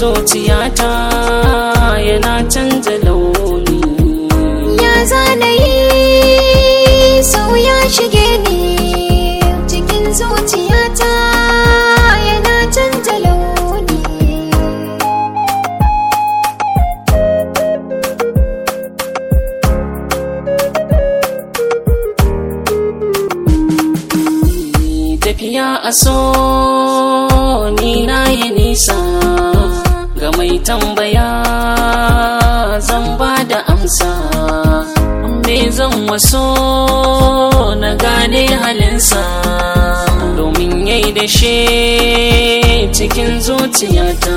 zuciyata yana canza launi ya zanayi sau ya shige ni cikin zuciyata yana canza launi tafiya a so ni na yi nisa ga mai tambaya zan ba da amsa me zan waso na gane halinsa domin yayi da shi cikin zuciyata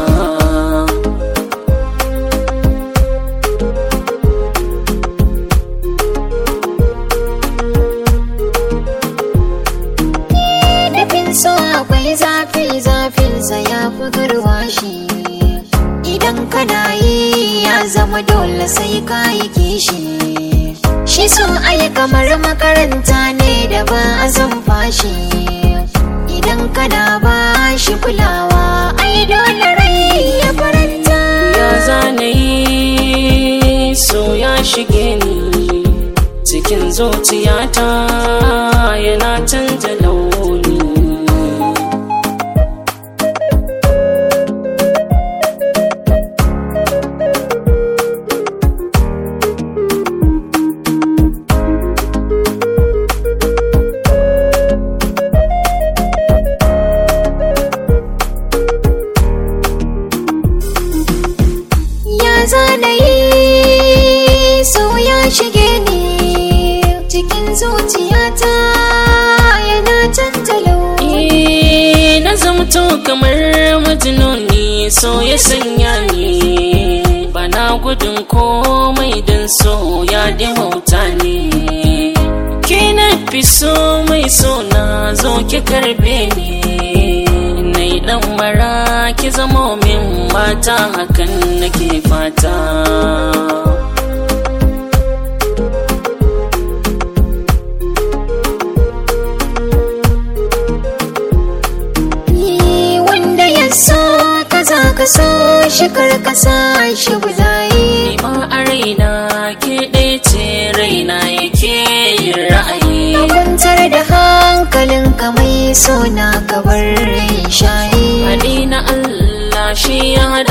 Dafin so akwai zafi zafinsa ya fi garwashi Idan kana yi ya zama dole sai ka yi kishi Shi so ai kamar makaranta ne da ba a zan fashi Idan kana ba shi kulawa ai dole rai ya faranta ya zanayi so ya shige ni cikin zuciyata yana canza launi Ya zanayi sau ya shige ni cikin zuciyata yana canza launi Eh, na zamto kamar majinuni so ya sanya ni bana gudun komai don so ya dimauta ne ke na fi so mai so na zo ki karbe ni nai dan mara ki zamo min mata hakan nake fata Ni wanda ya so ka za ka so shi kar ka sa shi bulayi Ni ma a raina ke ɗaya ce raina yake yin ra'ayi kwantar da hankalinka mai so na ka bar rai shayi Haɗi na Allah shi ya haɗa